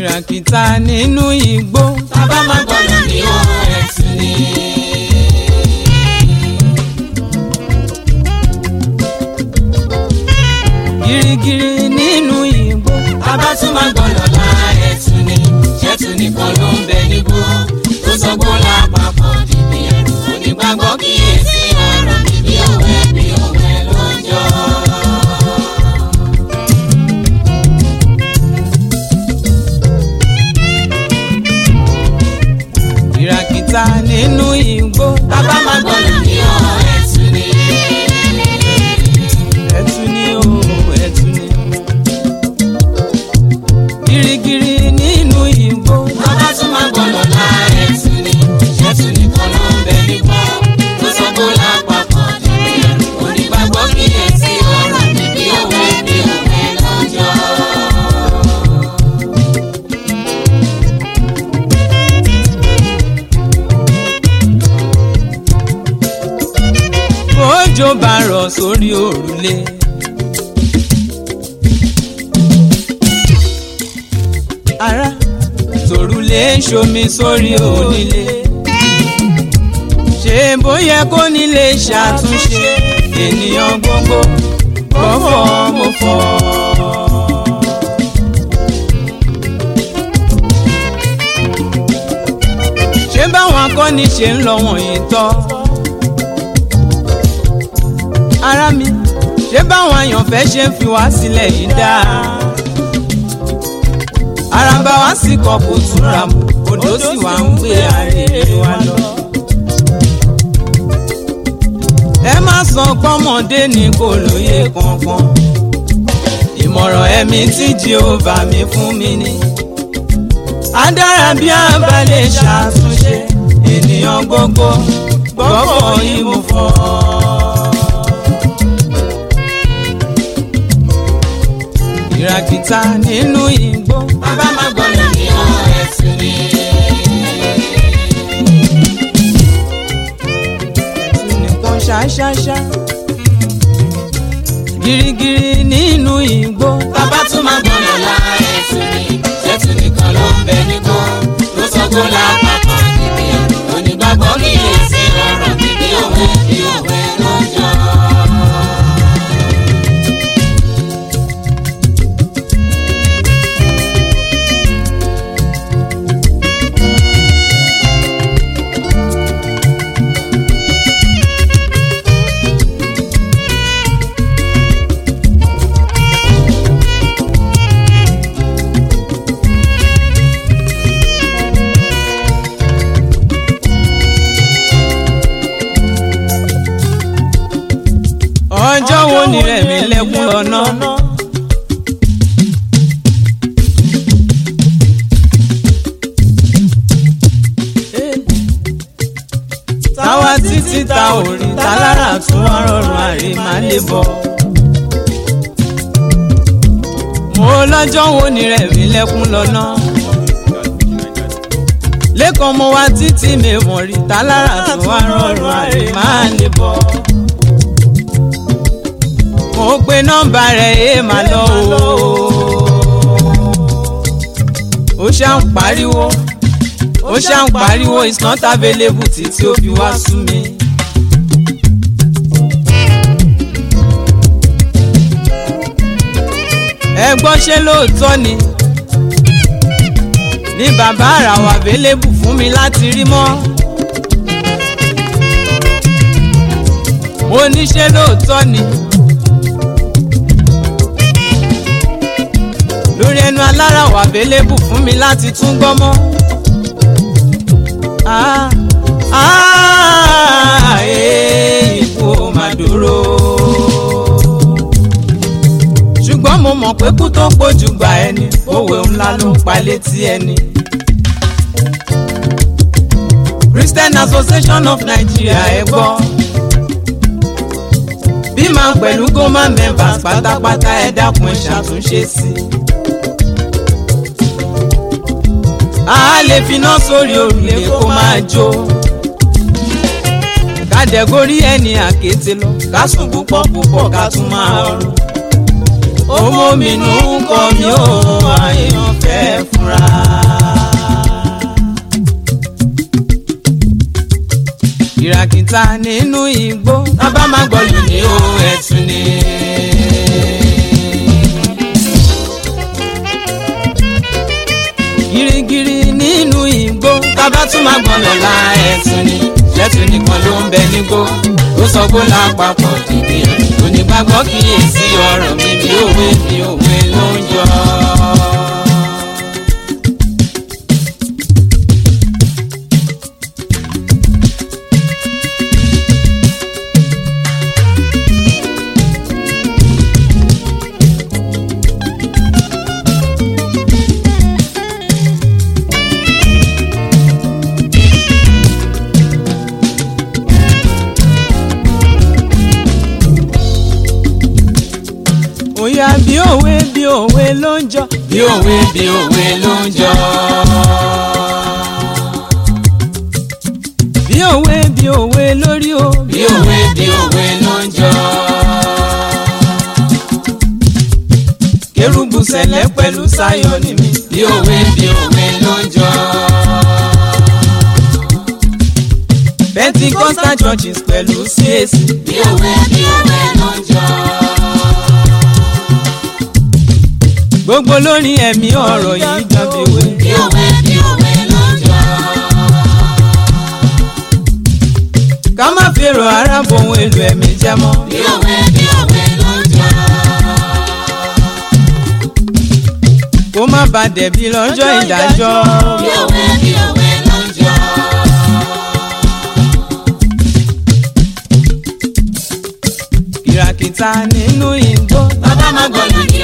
kìràkìtà nínú igbó. bàbá máa gbọ́dọ̀ ní ọ̀rọ̀ ẹ̀sùn ni. girigiri nínú igbó. bàbá tún máa gbọ́dọ̀ la ẹ̀sùn ni. ṣẹ́tù nìkan ló ń bẹ nígbó. tó sọgbọ́n lápapọ̀ dìbì ẹ̀rù. onígbàgbọ́ kíyèsí ọ̀rọ̀ bí òwe bí òwe ló ń jọ. kìràkìtà nínú igbó. bàbá máa gbọ́dọ̀ ní ọ̀rọ̀ ẹ̀sùn ni. ẹ̀tù ni o ẹ̀tù ni. girigiri nínú igbó. bàbá tún máa gbọ́dọ̀ la ẹ̀sùn ni. ṣẹ́tù nìkan ló ń bẹ nígbó. tó sọgbọ́n lápapọ̀ dìbì ẹ̀rù. onígbàgbọ́ kíyèsí ọ̀rọ̀ bí òwe bí òwe ló ń jọ. bójò bá rọ̀ sórí òrùlé. ara tòrùlé ń ṣomi sórí onílé. ṣé bóyá kó nílé ṣàtúnṣe ènìyàn gbogbo gbọ́fọ̀ mo fọ́. ṣé báwọn akọ́ni ṣe ń lọ wọ̀nyí tọ́ ara mi ṣé báwọn àyànfẹ́ ṣe ń fi wá sílẹ̀ yìí dáa. araba wa sì kọ kò túnra mu odò sì wá ń gbé àrèrè wa lọ. ẹ má sọ pọ́mọdé ní kò lóye kankan. ìmọ̀ràn ẹ̀mí tí Jèhófà mi fún mi ni. á dára bí a bá lè ṣàtúnṣe ènìyàn gbogbo gbọ́kọ̀ yìí mo fọ́. kìràkìtà nínú igbó. bàbá máa gbọ́dọ̀ ní ọ̀rọ̀ ẹ̀sùn ni. ẹ̀sùn nìkan ṣáṣáṣá. girigiri nínú igbó. bàbá tún máa gbọ́dọ̀ la ẹ̀sùn ni. ṣẹ́tù nìkan ló ń bẹ nígbó. tó sọgbọ́n lápapọ̀ dìbì ẹ̀rù. onígbàgbọ́ kíyèsí ọ̀rọ̀ bí òwe bí òwe ló ń jọ. ọjọ́ wo ni rẹ̀mí lẹ́kún lọ́nà. táwa títí ta ò rí ta lára tún wá rọrùn àrí máa lè bọ̀. mo lọ́jọ́ wo ni rẹ̀mí lẹ́kún lọ́nà. lẹ́kọ̀ọ́ mo wá títí mi mọ̀ rí ta lára tún wá rọrùn àrí máa lè bọ̀ mo pe nọ́mbà rẹ̀ ẹ máa lọ o. ó ṣá ń pariwo ó ṣá ń pariwo it's not available títí ó fi wá sú mi. ẹ gbọ́ ṣé lóòótọ́ ni ní bàbá àrà wà available fún mi láti rí mọ́. mo ní ṣé lóòótọ́ ni. lórí ẹnu alára wà available fún mi láti tún gbọ́ mọ́. Ah, ah, eh, ikú ò máa dúró. ṣùgbọ́n mo mọ̀ pé kú tó pójú gba ẹni òwe ńlá ló ń pa létí ẹni. Christian Association of Nigeria ẹ gbọ́. bí máa pẹ̀lú goma members pátápátá ẹ dákun ẹ ṣàtúnṣe sí i. a lè finá sórí òrùlé kó máa jó kàdẹ́górí ẹni àkété lọ ká sùn púpọ̀ púpọ̀ ká tún máa rún owó mi nù ń kọ́ mi ó àyàn fẹ́ fúnra. kìràkìtà nínú igbó bàbá má gbọ́lù ní o ẹ̀tún ni. girigiri nínú igbó bàbá tún má gbọ́n lọ́la ẹ̀tún ni ṣẹ́tún nìkan ló ń bẹ nígbó ó sọ pé lápapọ̀ dìde onígbàgbọ́ kíyèsí ọ̀rọ̀ mi bí òwe bí òwe ló ń jọ. òyà bí òwe bí òwe ló ń jọ bí òwe bí òwe ló ń jọ. bí òwe bí òwe lórí o bí òwe bí òwe ló ń jọ. kérúbù sẹ̀lẹ̀ pẹ̀lú sáyọ̀ ní mi bí òwe bí òwe ló ń jọ. pentecostal churches pẹ̀lú CAC bí òwe bí òwe ló ń jọ. gbogbo lórí ẹ̀mí ọ̀rọ̀ yìí dàbí òwe bí òwe bí òwe ló ń jọ. ká má fèrò ara bohun èlò ẹ̀mí jẹ́ mọ́ bí òwe bí òwe ló ń jọ. kó má ba dẹ̀bi lọ́jọ́ ìdájọ́ bí òwe bí òwe ló ń jọ. kìràkìtà nínú igbó bàbá má gbọ́dọ̀ ní